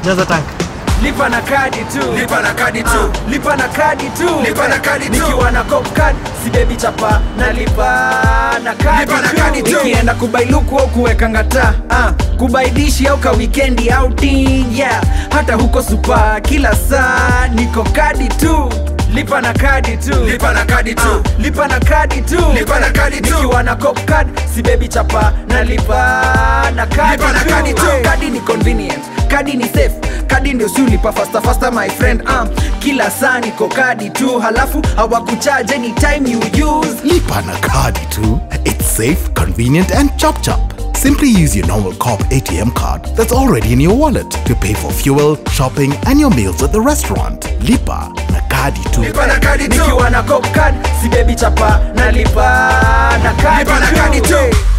jaza tank lipa na kadi tu lipa na kadi tu Ah, lipa na kadi tu Lipa na kadi tu. nikiwa na cop card si baby chapa na lipa na kadi Lipa na kadi tu. nikienda kubailuku au kuweka ngata ah, kubaidishi au ka weekendi outing yeah hata huko supa kila saa niko kadi tu lipa na kadi tu lipa na kadi tu Ah, lipa na kadi tu Lipa na kadi tu. nikiwa na cop card si baby chapa na lipa na kadi Lipa na tu. kadi tu. Ah, kadi ni convenient kadi ni safe kadi ndio si ulipa fasta fasta my friend um, kila saa niko kadi tu halafu hawakucharge anytime you use Lipa na Kadi too. It's safe, convenient, and chop chop. Simply use your normal COP ATM card that's already in your wallet to pay for fuel, shopping, and your meals at the restaurant. Lipa na Kadi too. lipa na kadi tu nikiwa na cop card si baby chapa na lipa na kadi Lipa na tu. kadi tu. Hey.